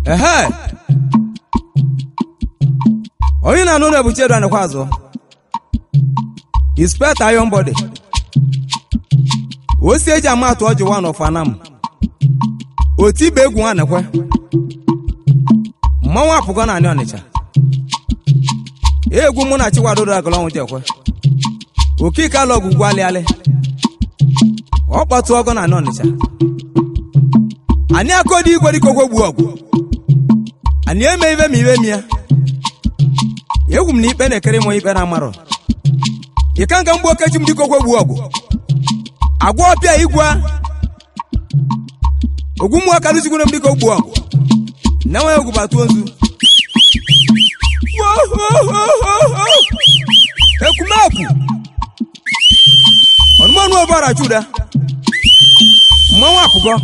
ehe onye na-anụ na ebuchi edu anịkwa azụ inspector iron body osi eji ama atụ ọjị one of anam oti ibe egwu nwanekwe mmanwụ apụgo na anị ọnịcha egwu mụ na chiwadodo agụlọnwụ jekwe okike ala ọgwụgwụ alịalị ọ kpọtụ ọgọ na anị ọnịcha anyị akọdị igwe dịka ogwe gbuo ọgwụ anyị eme ibe ma ibe m ya egwu m na ikpe na-ekere m ikpe na amarọ ịka nga mgbe okechi m dịka ogwe gbuo ọgwụ agwa ọpịa igwe ogwu mmụọ ka rụzigburu m dịka ogbu ọgụ na nwe egwu batuo nzu ekumeku ọnụmọnụ ọbara chuda mmanwụ apụgo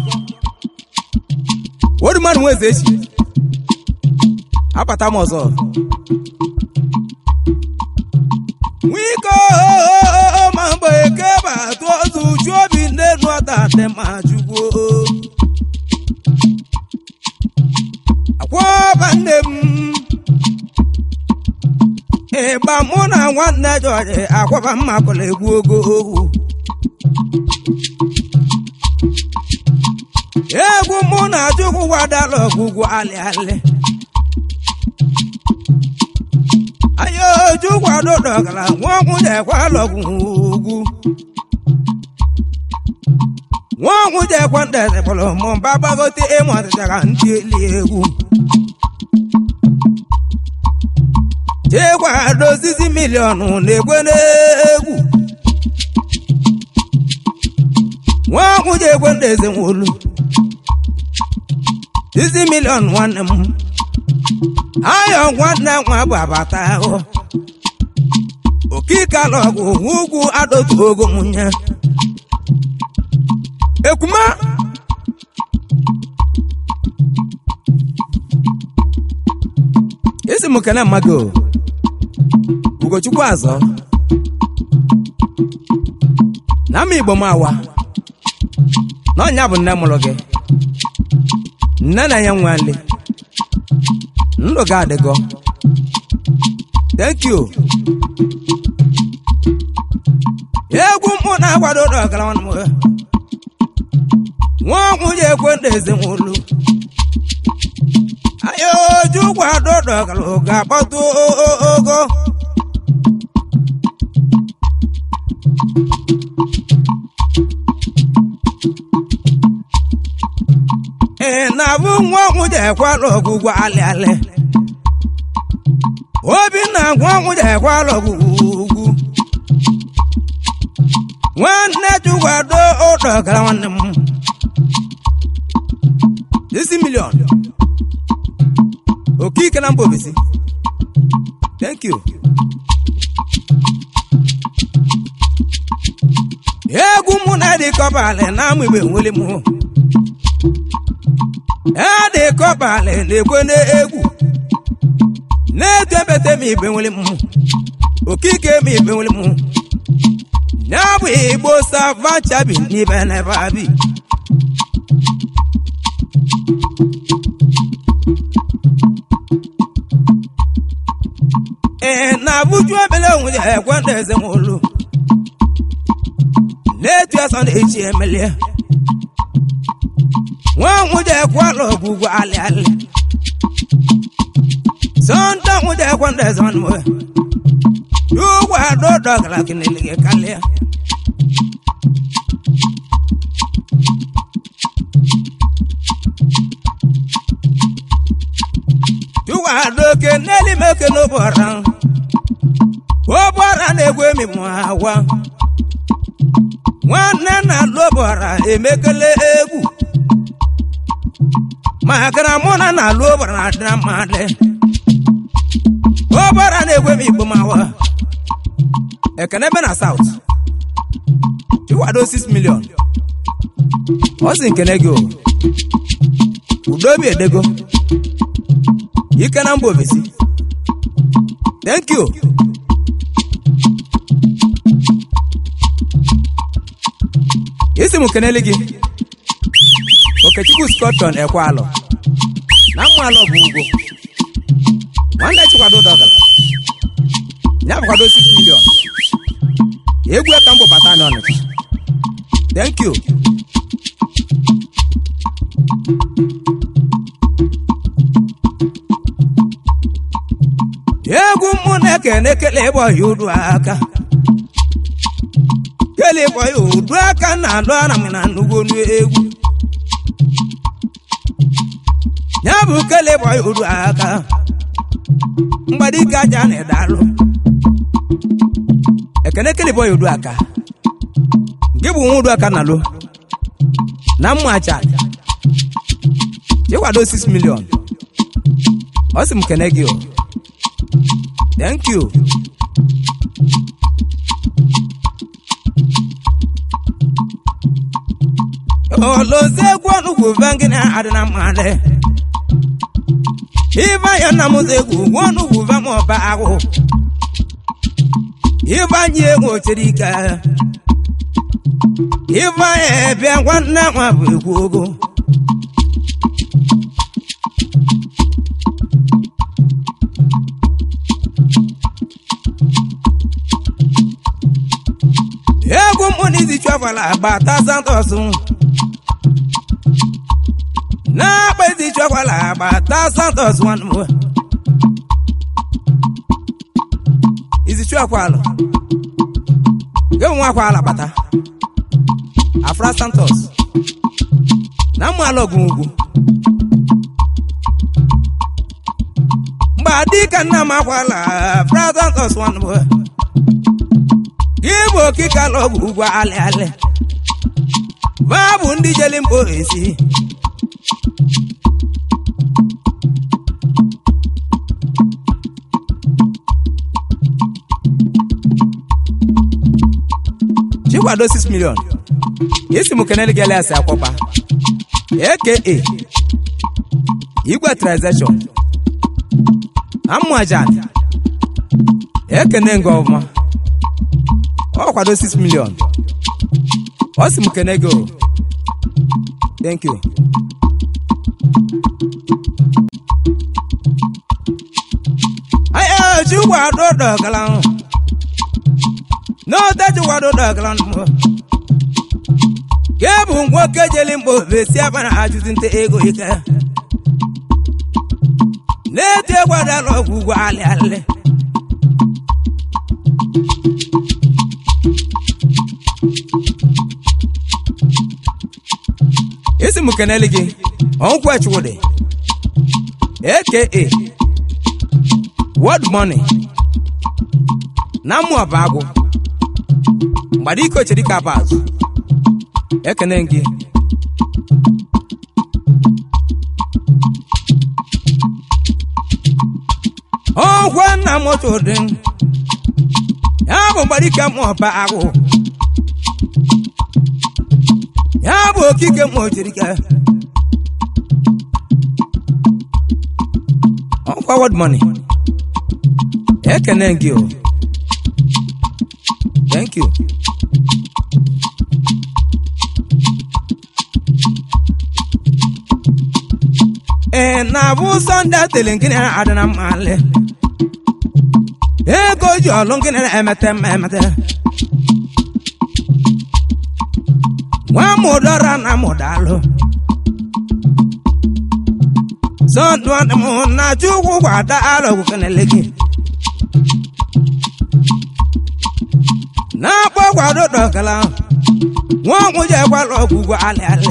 odu mmadụ nwe eze echi apata m ọzọ nwiko ma mgbe eke batụ ozu uju obi nne nụọta dị ma jugwo akwọba nne m ịgba mụ na nwanne jọji akwọba mma pụrụ egwu ogo ogwu egwu mụ na chukwu wadala ọgwụgwụ alịalị ayo chukwu adụdọgara nwaọgwụ jekwalọgwụ ugwu nwaọgwụ jekwa ndeze kpọrọ mụ mba gbagote ịmụ ọdịdara ndị eli egwu chekwa dozizi miliọnụ na-ekwe n'egwu nwaọgwụ jekwe ndeze nwolu dizi miliọnụ nwanne m ayọ nwanne nwa bụ abata ahụ okike alọgwụ ugwu adọtu ogo nwunye ekuma isi m kene mmadụ o. ugochukwu azọ na ama igbo m awa na ọnya bụ nne mụrụ gị nne na ya nwa nle ndụ gị adịgo thank you egwu mkpụ na-agbado ụlọ ọgara nwanne m nwa ọgwụ ji ekwe ndị ezinụlọ ayo oju kwado dọgara ga-akpọtụ ogo ị na-abụ nwa ọgwụ ji ekwala ọgwụgwọ alịalị obinna nwa ọgwụ ji ekwala ọgwụgwụ nwanne chukwado ụdọgara nwanne m isi milion okike na mba obisi thank you egwu mụ na dịkọbalị na amụ igbe nwere mụ edịkọbalị na-ekwe n'egwu na-etu ebete m igbe nwere mụ okike m igbe nwere mụ ya bụ igbo savachabi n'ibe n'ebe abi ee na-abụju ebele onwe ya ekwe ndị eze nwolu na-etu asọ na-echi emelie nwa nwụja ekwe ala ọgwụgwụ alị alị sọnta nwụja ekwe ndị eze nwanne m Yugwa adọ dọgara kinili gị kalịa Yugwa adọ oke n'eli m oke n'ụbọra ụbọra na-egwu emi m agwa nwanne na alụbọra emekele egwu makara mụ na na alụ ụbọra na adịra mmadụ ụbọra na-egwu emi igbo mawa ekene ebe na saut iwado 6 million ọ sị nkene gị o udo obi edego ike na mba ofesi thank you isi m kenele gị okechukwu scorpion ekwe alụ na mmalụ bụ ugwo nwanne chikwado dọgara ya bụkwado 6 million egwu ka mbụ bata anya ọnịcha thank you egwu mụ na-ekene ekele ịbọ ya udu aka kele ịbọ ya udu aka na alụ ara m na nnukwu onu egwu ya bụ kele ịbọ ya udu aka mgbadike aja na-edalụ ekene kele ịbọ ya udu aka nke bụ nwa udu aka na alụ na mma aja ịkwado 6 million ọ sị m kene gị o Thank you. olozi egwu ọnụgwu vangina adịna mmale ịbanye nna m egwu gwu ọnụgwu vama ọba ahụ ịbanye egwu ochere ike ịbanye bịa nwanne nwa bụ egwu ogo egwu mụnizi chọfala gbata santos na-akpa ezi chọfala gbata santos nwanne m izi chọkwalụ gị nwa kwala gbata afra santos na mmalụ ọgwụ ugwu mgbe adịka nna m akwala afra santos nwanne m igbo okike ala ọgwụ ugwu alị alị babụ ndị jeli mba esi chikwado 6 million esi m kenel gelias akwọkpa aka igwe transaction amụajan ekene nga ọfụma ọ kwado 6 million ọ sị m kene gị o thank you aya chikwado dọgala n'ote chikwado dọgala mbụ ke bụ nwoke jeli mgbe ofesi abana ajụzi nte ego ike na-eti egwadala ọgwụ ugwu alị alị isi m kenele gị ọnkwụ echuwụdị aka word money na mmụ ọba agwụ mgbada ike ochere ike aba azụ ekene gị ọnkwe nna m otu ụdị ya bụ mgbada ike mmụ ọba agwụ ya bụ okike ma ochirike ọkwa word money ekene gị o thank you ee na-abụ sọnde atele nkiri adịna mmalị ego ji ọlụ nkiri emete mma emete nwa mụdọra na mụdalụ sọdụm na chukwu gwada alọgwụ kenele gị na-akpọ gwado dọkala nwa ọgwụ ji ekwala ọgwụgwọ alị alị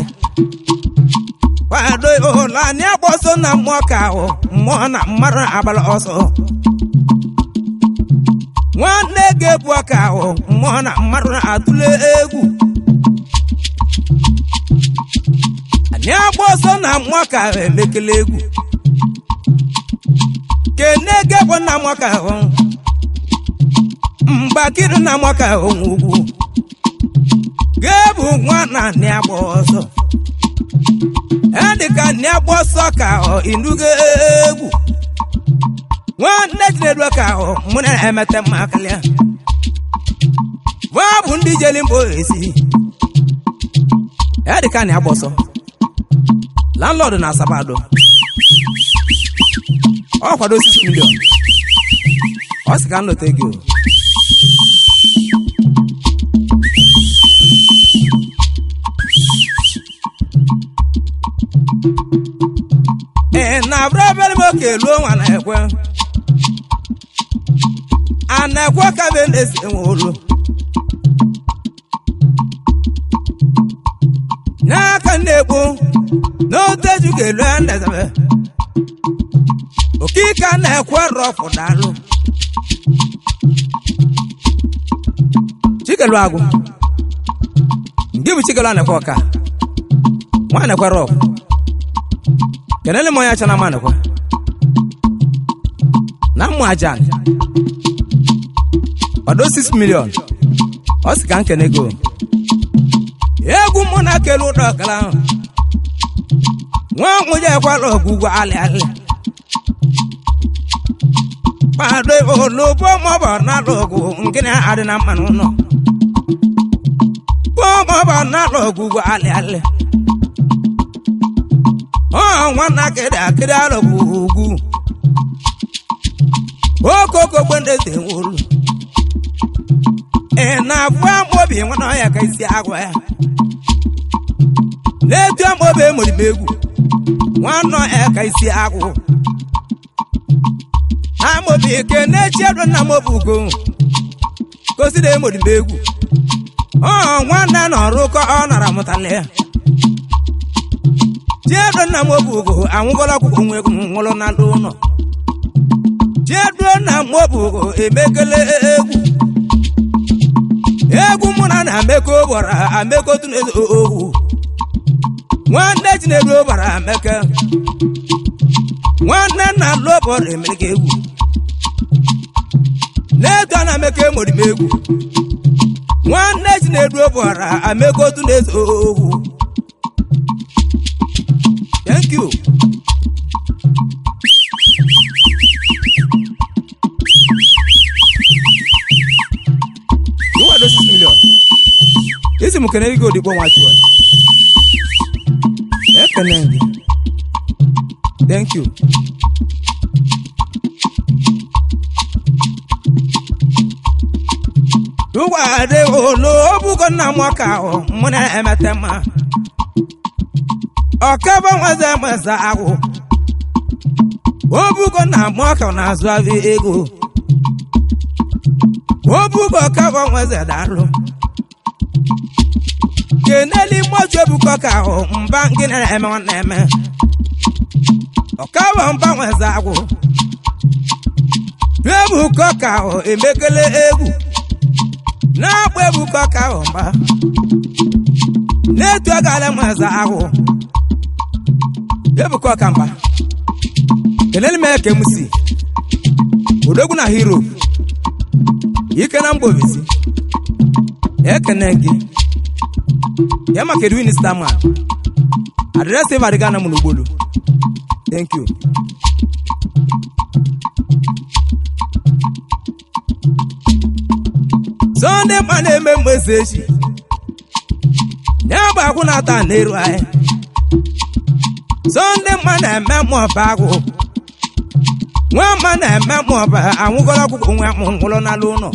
kwado ụlọ anyị akpọso na mmụọ ka ahụ mmụọ na mmadụ agbala ọsọ nwanne ga-ebu ọka ahụ mmụọ na mmadụ na-atụle egwu anyị agba ọsọ na mmụọ ka ahụ emekele egwu kene gebụ na mmụọ ka ahụ mgbakiri na mmụọ ka ahụ nwe ugwu ga-ebu nwa na anyị agba ọsọ dị ka nne agba ọsọ ka ọ inugo egwu nwanne chinedu ka ọ mụ na-emete mma akarịa nwa bụ ndị jeli mba esi ya dị ka na agba ọsọ landlord na asabado ọ kwado 6 million ọ sị ka m lote gị o ee na abụrụ ebere m oke luo nwa na-ekwe a na-ekwe ka be na-esi enwe olu n'aka na-ekpo n'oteju ga-elu ya ndezebe okike na-ekwe rọfụ dalụ chikelu agụ nke bụ chikelu anekwe ọka nwa anekwe rọfụ kenele m onye acha na manekwe na mmụ ajan ọdụ 6 million ọ sị ka m kene go egwu mụ na kele ụdọ ọkala ahụ nwa nwụnye ekwala ọgwụgwọ alị alị kpado olobo maọbụ n'ala ọgwụ nkịrị adị na mmanụ ụlọ kpọọ maọbụ n'ala ọgwụgwọ alị alị ọ nwanna kịrị akịrị alọgwụ ugwu okoko gbendeze nwolu ị na-abụ amobi nwana ọya ka isi agwa ya n'etu amobi emoribe egwu nwanne ọya ka isi agwụ amobi ke n'echi edo nna mobi ugo koside emoribe egwu ọ nwanne na ọrụ ka ọ nara mụtala ya chiedo nna mobi ugo anwụgola ọkwụkwọ nwa egwu nwụrụ na ndị ụlọ chiedo nna mobi ugo emekele egwu egwu mụ na na-ameko gbara ameko tụnezo ohu nwanne chinedu gbara ameke nwanne nna lụbọrọ emerika egwu n'etu a na-ameko emorime egwu nwanne chinedu gbara ameko tụnezo ohu thank you Iwado 6 million. Isi mu kenere gị odigbo nwa chụọ. Ekene gị. Thank you. Tụgwadị olu obugo nna m ọka ahụ mụ na-emete mma. Ọkaba nwaze meza agwụ. Obugo nna m ọka na-azụ abị ego. obugo kabo nweze dalụ keneli moju ebuko ka ahụ mba gị na-eme nwanne eme ọkabo mba nweze agwụ ebuko ka ahụ emekele egwu na-agba ebuko ka ahụ mba na-etu agala nweze agwụ ebuko ka mba keneli m eke m si odogwu na hero ike na mba obisi ekene gị ya maka edwin starman adresị ịvadịga na m n'ugbolu thank you sọnde ma na-eme mgbesa echi ya bụ akwụ na-ata n'eru anyị sọnde ma na-eme mmụọba agwụ nwa mma na-eme mmụọba anwụgọrọ ọgwụgwọ nwa m nwụrụ n'ala ụlọ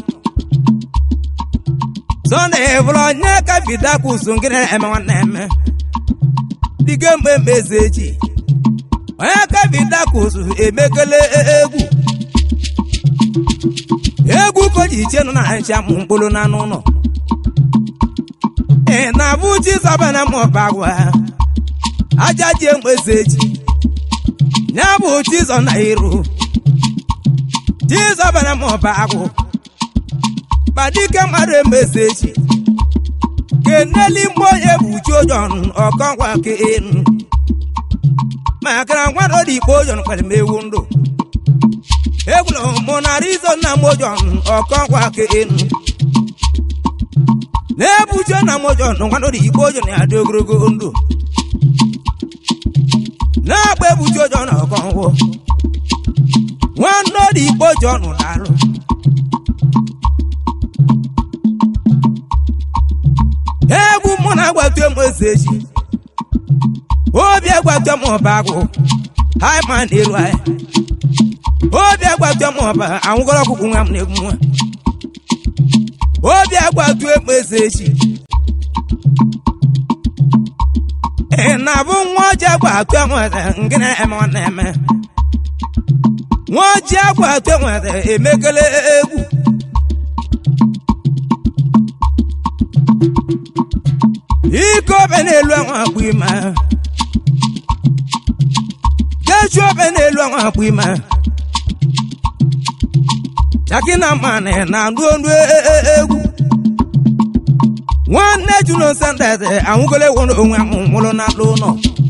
sọnde bụrụ onye ka vidakwusu nkịrị eme nwanne eme dịga mgbe mmezi echi onye ka vidakwusu emekele egwu egwu koji iche nọ na ncha mụ mkpụrụ n'anụ ụlọ ị na-abụ chizọba na mmụọba agwa aja ji mgbezi echi ya bụ chizọ na iru chizọba na mmụọba agwụ kpadike mmadụ emezi echi keneli mgbe onye bụ uchuojon ọkọnkwa ke enu makara nwadọ dị ikpe ojon kpere m ewu ndụ egwulo mụ na rizo nna m ojon ọkọnkwa ke enu na-ebuche na m ojon nwadọ dị ikpe ojon ya dị ogologo ndụ na-agba ebuchi ojon ọkọnkwụ nwanne dị ikpe ojon dalụ egwu mụ na-agbatu m eze echi obi agbatu m ọba agwụ haiman iru anyị obi agbatu m ọba anwụgọrọ ọkụkụ nwa m na-egbu nwa obi agbatu ekpe eze echi ị na-abụ nwa ọjị agbatu enwere nke na-eme ọ na-eme nwa ọjị agbatu enwere emekele egwu ike obe n'elu enwe akpụ ime kechu obe n'elu enwe akpụ ime chaki na mmanị na-anụ olu egwu nwanne jụrụ sendete anwụgolo ewere onwe ahụ nwụrụ na alụ ụlọ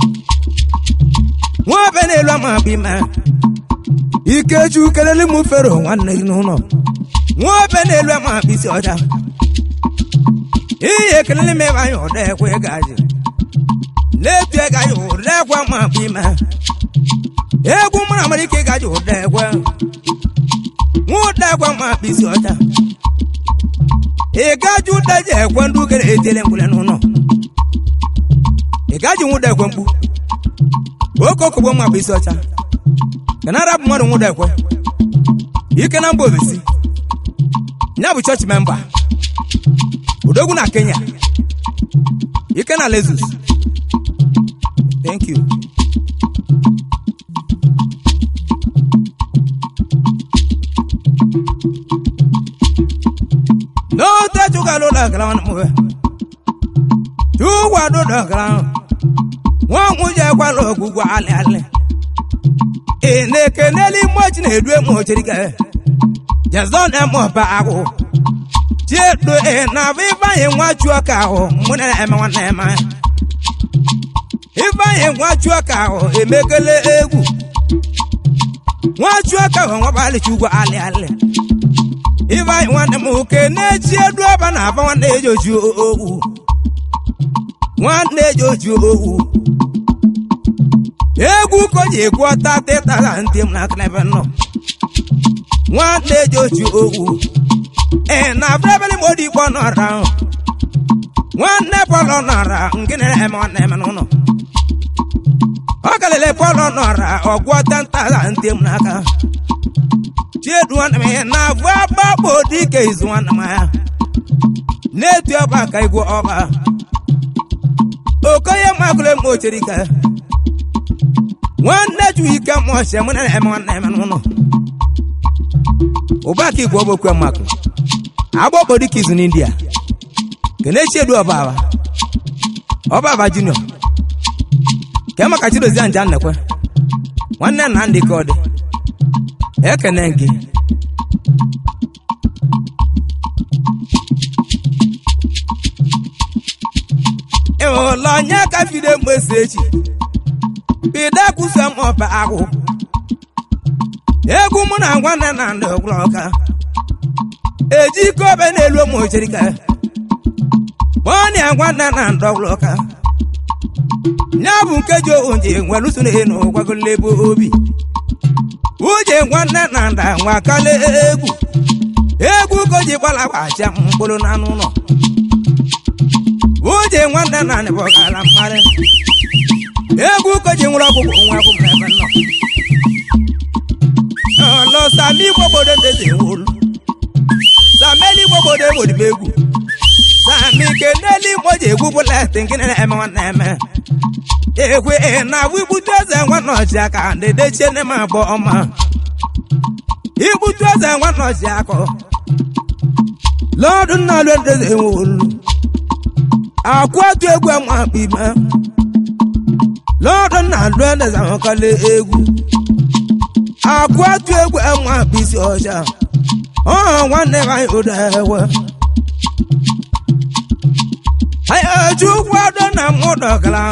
nwa obe n'elu ama akpụ ime ikechu kelele mụ fero nwanne gị n'ụlọ nwa obe n'elu ama akpụ isi ọcha ihe kelele m ebe anyị ụda ekwe gaji na-etu gaji ụda ekwe ma akpụ ime egwu mara amara ike gaji ụda ekwe nwa ụda ekwe ma akpụ isi ọcha ị gaji ụda ji ekwe ndị ugere etele mgbule n'ụlọ ị gaji nwụda ekwe mkpu oke okogbo ma akpụ isi ọcha ka na arabụ mmadụ nwụda ekwe ike na mba ofesi ya bụ chọọchị memba odogwu na kenya ike na lezus thank you n'ote chụgalụ dọkara mwe chụgwado dọkara nwa nwunye gwala ogwugwu alị alị ị na-ekeneli mochi na-edu emochirike jezon emọba agwụ chiedo ị na-abụ ifeanyị nwa chụọ ka ahụ mụ na-eme nwanne eme ifeanyị nwa chụọ ka ahụ emekele egwu nwa chụọ ka ahụ nwabalị chugwu alị alị ifeanyị nwanne m oke na-echi edu ọba na aba nwanne eji oju owu nwanne eji oju owu egwu ka o ji ekwu ọta tịtara ntị m na klebe nọ nwanne eji oju owu ee na abịrịbịrị m odi ikpọ nọra nwanne pọlọ nọra nke na-eme nwanne eme n'ụlọ ọ galile pọlọ nọra ọgwọ tantara ntị m n'aka chiedu nwanne m na abụ agbakpọ dike izu nwanne m ya na-etu ọba ka igwe ọba okonye makụle m ochere ike nwanne ju ike m ọchị mụ na-eme nwanne eme n'ụlọ ụbaka igwe ọbokwe mmakụ agbọkpọ dịka izu n'india kenechi edu ọbaba ọbaba junior ke maka chidozie nja nnekwe nwanne nna ndị ka ọ dị ekene gị ịhụla onye ka fide mgbesi echi bido kwụsị m ọba ahụ egwu mụ na nwanne na ndị gwụrụ ọka eji ike obe n'elu ụmụ ocherika kpọọ nwanne na ndị gwụrụ ọka ya bụ nkeji onje nwere usoro enu gwagolebe obi uche nwanne na nda nwa kale egwu egwu ka o ji gbalagbacha mkpụrụ n'anụ ụlọ uche nwanne na ndị bọgara mmarị egwu ka o ji nwere ọgwụgwụ nwa akwụ m ebe nọ lọsami gbobodo ndezi nwolu sameli gbobodo ewodibe egwu sami keneli igbo ji egwu bụlet nke na-eme nwanne eme ekwe na abụ igbutu eze nwanne ọchị aka ndedechie nne m abụọ ọma igbutu eze nwanne ọchị akọ lọdụ nna lụ ndezi nwolu akwatu egwu ama ime lọdụ nna lụ ndezi ahụkọla egwu akwatu egwu ama bisi ọcha ọ nwanne m anyị ụda ewe anyị eju kwado na mụdọgara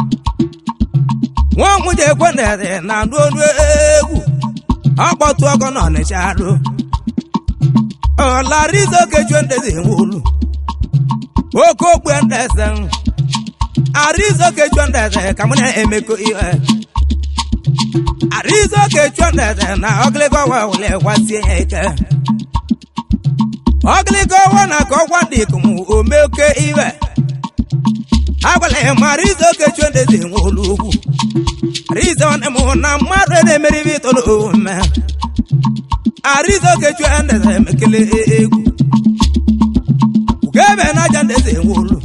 nwa nwunye ekwe na-ere na anụ olu egwu ọkpọtụ ọkọ na ọnịcha arụ ọlarizo kejuo ndezi nwolu oke okpe ndeze arizo kejuo ndeze ka mụ na-emekọ ihe arizo kejuo ndeze na ọgịlịgọ wa wule gwasie ya ike ọgịlịgọ wa na ka ọgwa dị ikom ome oke iwe agwala ya ma arizo kejuo ndezi nwolu ugwu arizo nwanne m na mmadụ na-emeri ibe ito n'omume arizoke chue ndeze emekele egwu ugebe naja ndeze enwolu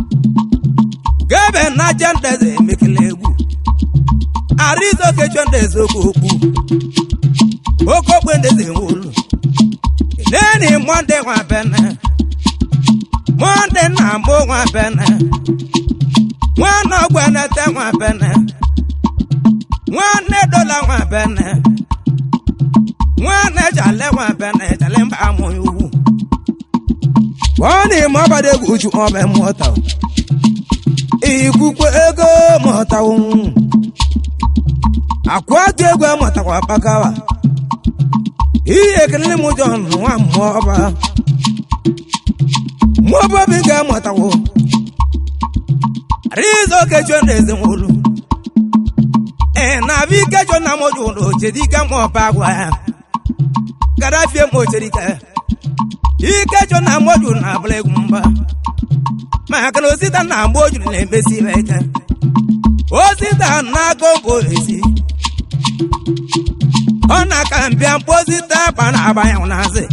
ugebe naja ndeze emekele egwu arizoke chue ndeze okokpu okokpe ndeze enwolu neni monde nwa bene monde na mụ nwa bene nwanne ogbenete nwa bene nwanne dola nwa bene nwanne jale nwa bene jale mba amụghị ugwu wọ́n mọ́ bàdé gùjù ọbẹ̀ mọ́ta o ìkúkú ego mọ́ta o àkúrátì ego mọ́ta wà pàkàwà iye kìnìún mú jọ nù wà mọ́ ọba mọ́ bọ́ bí gẹ́ mọ́ta o rízo kẹjọ ní ẹsẹ̀ wọlú ẹ̀ nàbí kẹjọ náà mọ́jú ọ̀dọ̀ òjèdí kẹ́ mọ́ bá wà gàdáfíà mọ́ òjèdí kẹ́ ikecho na mgboju na abụla egwu mgba maka na osita na mgboju na-emesi ibe ike osita na-agụ mbụ esi ọ na-aka mbịa mkposita akpa na abanye n'azị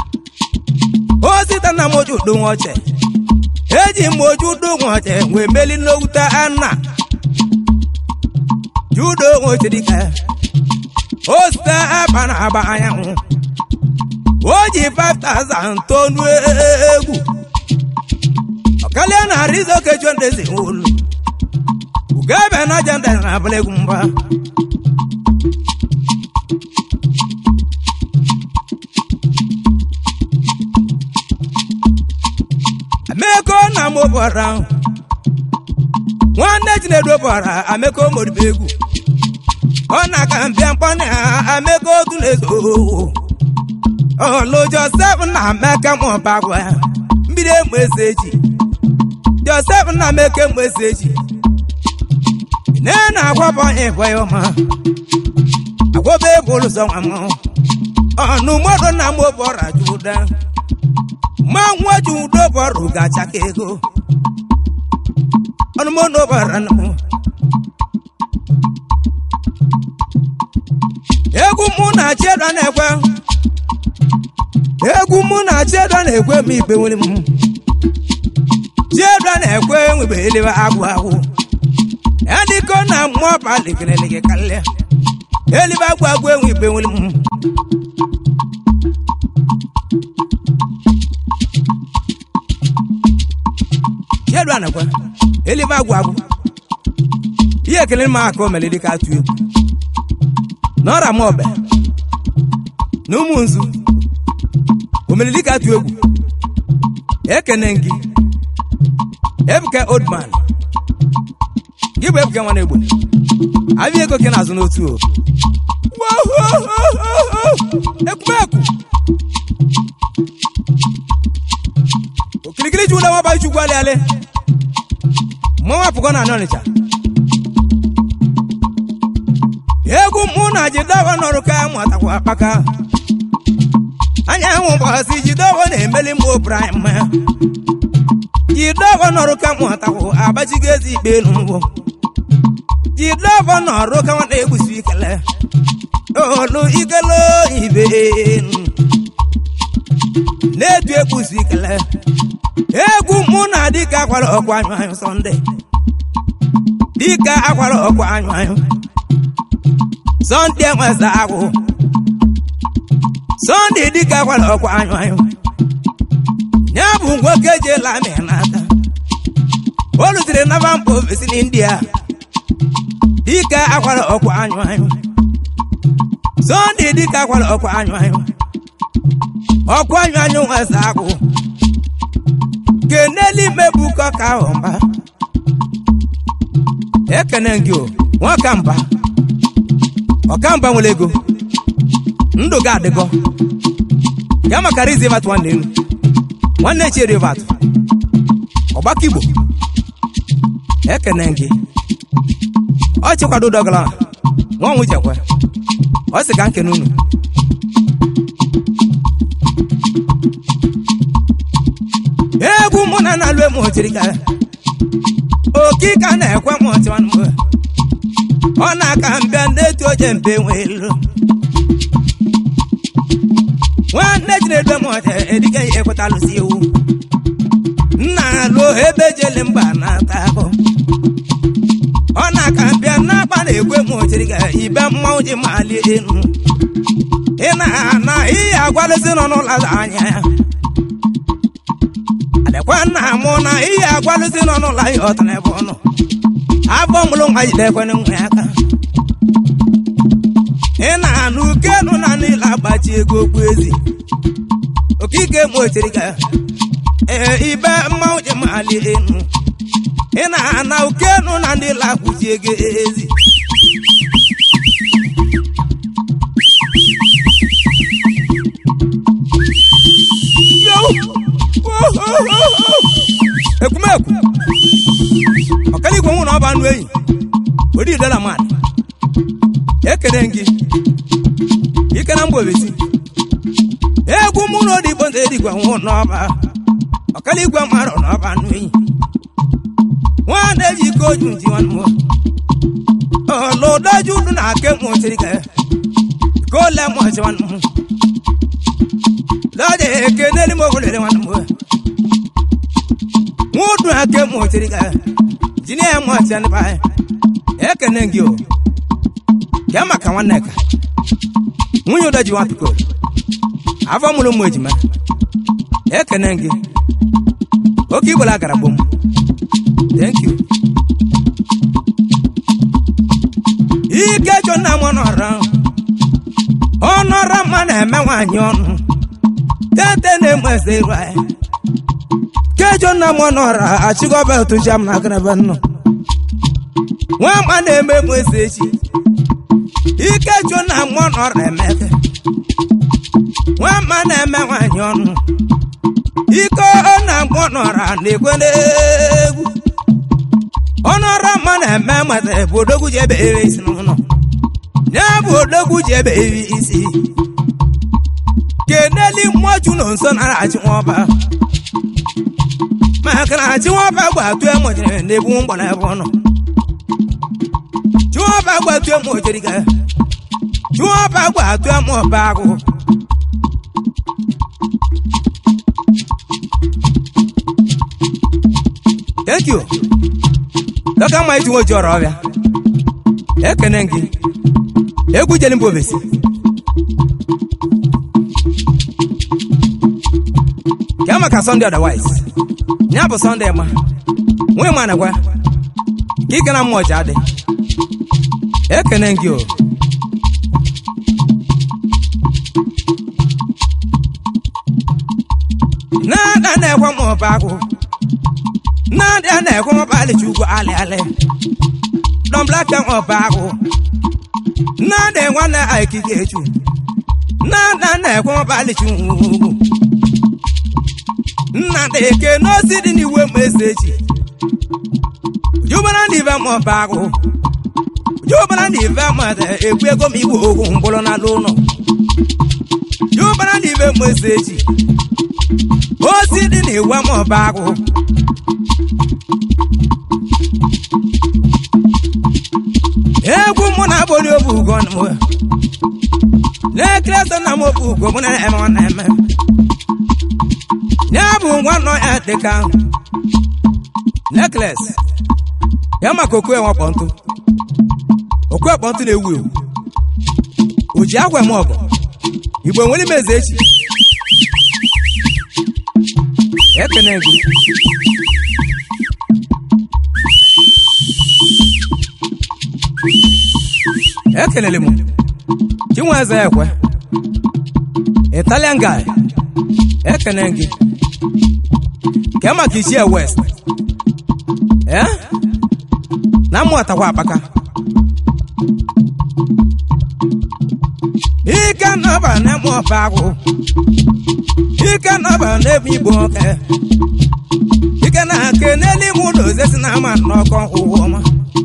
osita na mgboju du nwoche eji mgboju du nwoche wee meli n'okwute anna judo nwoche dike osita akpa na aba anyanwụ o ji 5000 tonu egwu ọkalia na arizo kejo ndezi olu ugebe na jenda na abụla egwu mgba ameko na mobara nwanne chinedu bara ameko moribe egwu ọ na-aka mbịa mkpọna ameko otu na-ezo olu josef na meke mụbagwa mmiri emu eze eji josef na meke emu eze eji ne na agwabọ ịbọ ya ọma agwọba ebe ụlụzọ nwa m ọnụ mmadụ na mụ bọra juda ma nwa ji udo bọrụ gacha ka ego ọnụ mụ na bọra na mụ egwu mụ na chiedo na-ekwe egwu mụ na chiedo na-ekwe m ikpe nwere m chiedo na-ekwe nwebe elebe agwụ agwụ ediko na mmụọ palikelelege kalịa elibe agwụ agwụ enwe ikpe nwere m chiedo na-ekwe elibe agwụ agwụ ihe ekele m aka o mere dịka atụ egwu n'ọra m ọbẹ na ụmụ nzu omelili ka atụ egwu ekene gị ebuka oldman gị bụ ebuka nwa na-egbo abịa ego ke na-azụ n'otu o ekwumeku okirikiri ji ụlọ nwaba chukwu alịalị mmanwụ apụgo na anị ọnịcha egwu mụ na jidewa nọrụ ka mụtakwa akpaka anyanwụ gbasi jidewa na-emeli mgbe obrim jidewa nọrụ ka mụtakwa agbajigo ezi ikpe n'ugbo jidewa nọrụ ka nwa na-egbusi ikele olu ikele ibe na-etu egbusi ikele egwu mụ na dịka akwara ọkwa anyụ anyụ sọnde dịka akwara ọkwa anyụ anyụ sọnde nwesa agwụ sọnde dịka gwara ọkwa anyụ anyụ ya bụ nwoke jela amị n'aka o rutere naba mba ofesi n'india dịka akwara ọkwa anyụ anyụ sọnde dịka gwara ọkwa anyụ anyụ ọkwa anyụ anyụ nwesa agwụ keneli mebuko ka ahụ mba ekene gị o nwoke mba ọkamba nwere ego ndụ ga adịgo ya maka rizivat nwanne elu nwanne echi rivat ọgbakọ igbo ekene gị ọ chịkwado dọgala nwa ọnwụ jekwe ọ sị ka nkene unu egwu mụ na na-alụ emu ochiri ka okika na-ekwe m ọchịwanụ ọ na-aka mbịa ndị etu oje mbe nwelu nwanne jinedu m ọcha edike ya ekwetalụsi ewu nna alụ ebe jele mba na-ata ahụ ọ na-aka bịa n'akpa na-ekwe m ochiri ga ibe mmanwụ ji mali enu ị na-ana ihe agwalụzi nọ n'ụlọ anya ya adịkwa nna mụ na ihe agwalụzi nọ n'ụlọ ya ọtara ebe ọ nọ afọ mụrụ nwa jide ekwene nwa ya aka ị na-anụ ukenu na niile agbachi ego okwu ezi okike m ochiri ga ee ibe mmanwụ ji mali enu ị na-ana ukenu na ndị lakwụchi ego ezi ekwumekwu ọkaligwe nwụ na ọba anụ enyi odi idela mmadụ ekele gị ike na mba obesi egwu mụ na odigbo ndị edigwe nwụ n'ọba ọkaligwe mmadụ n'ọba anụ enyi nwanne eji ike oju nji nwanne m ọlụdoju unu na ake mụ chiri ka ka ole mụ ọchị nwanne m lọdị eke n'elu m ogolere nwanne m nwudu ake mụ chiri ka jini ya mụ ọchị ndị baa ekene gị o ya maka nwanne ka nwunye ụda ji nwapiko afọ mụrụ ụmụ ejima ekene gị oke igbola gara gbom thank you ike chọ nna m ọnọrọ ọnọrọ mma na-eme nwaanyị ọnụ tete na-eme eze iru anyị kejọ nna m ọnọrọ achịgọba otuchi m na agaraba nnọ nwa mma na-eme emu eze echi ike chọ nna m ọnọrọ emeke nwa mma na-eme nwaanyị ọnụ ike ọ na-agba ọnọrọ na-ekwe n'egwu ọnọrọ mma na-eme mata bụ odogwu ji ebe ere isi n'ụlọ ya bụ odogwu ji ebe eri isi keneli mmụọchu na nso nara achị nwọba maka na achị nwọba gbatu emojere na-ebu mgbara ebe ọ nọ chụọba gbatu emojere ga chụọba gbatu emọba agụ thank you dọka mma iji nwoji ọrọ ọbịa ekene gị egwu jeli mba obesi ka maka sọnde otherwise ya bụ sọnde ma nwee ma nakwa ka ike na mmụọ ji adị ekene gị o na-ada na-ekwe m ọba agụ na-adị a na-ekwe m ọba alịcha ugwu alị alị dọmblaka m ọba agụ na-adị nwanne aikike echu na-ada na-ekwe m ọba alịcha ugwu nnadị eke n'osi dị n'iwe m eze echi jubara na ibe m ọba agụ jubara na ibe m ekwu ego m igbo ogwu mkpụrụ n'ala ụlọ jubara na ibe m eze echi ozi dị n'iwe m ọba agụ egwu mụ na agbori obu ugo n'ekere so na m obu ugo mụ na-eme ọ na-eme ya bụ nwa nọ ya dịka nekles ya maka okwe nwakpọ ntụ okwe kpọ ntụ na-ewu ewu o ji agwa eme ọgọ igbo nwere ime eze echi ekene gị ekelele m chinweze ekwe italian guy ekene gị ke maka ichie west eh na mmụọtakwa akpaka ike nọba na-eme ọba agwụ ike nọba n'ebe igbo oke ike na ake n'eluime ụlọ ozesi na ama n'ọkọ ụwa ọma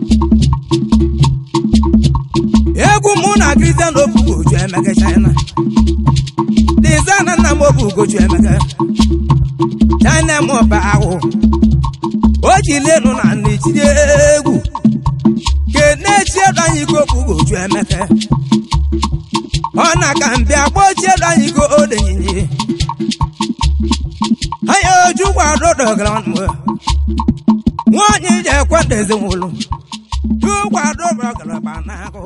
egwu mụ na kristian obu ugoju emeke china dizana nna m obu ugoju emeke china m ọba ahụ o ji lenu na nna ejide egwu kenechi ego anyị ike obu ugoju emeke ọ na-aka mbịa gbochielu anyị ka o denyinye anyị oju gwado dọgara ọnụ nwaanyị ji ekwe ndị ezinụlọ ju gwado dọgara ba n'agụ